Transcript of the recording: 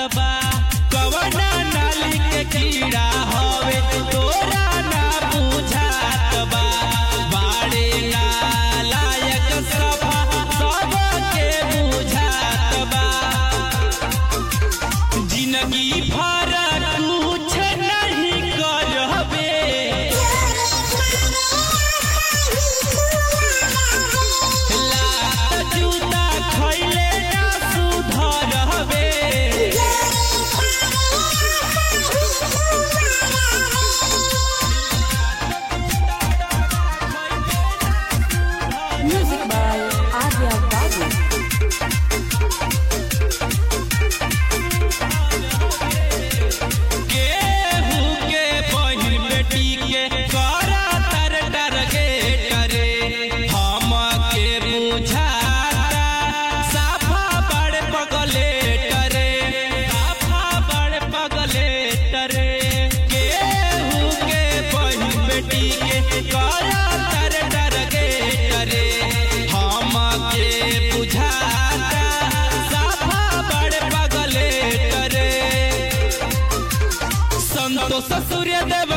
बा कवना नाली के कीड़ा हवे तोरा ना बुझात बा बाड़े नालायक सभा सबके बुझात बा जिंदगी भर कुछ नहीं करबे लात जूता खइले ना सुधरबे Music by Arya Babu. केहू के बहिन बेटी के करा तर डर गे डरे हम के बुझाता साफा बड़ पगले डरे साफा बड़ पगले डरे केहू के बहिन बेटी के करा तर डर गे डरे हम के बुझाता साफा बड़ पगले डरे संतोष सूर्य देव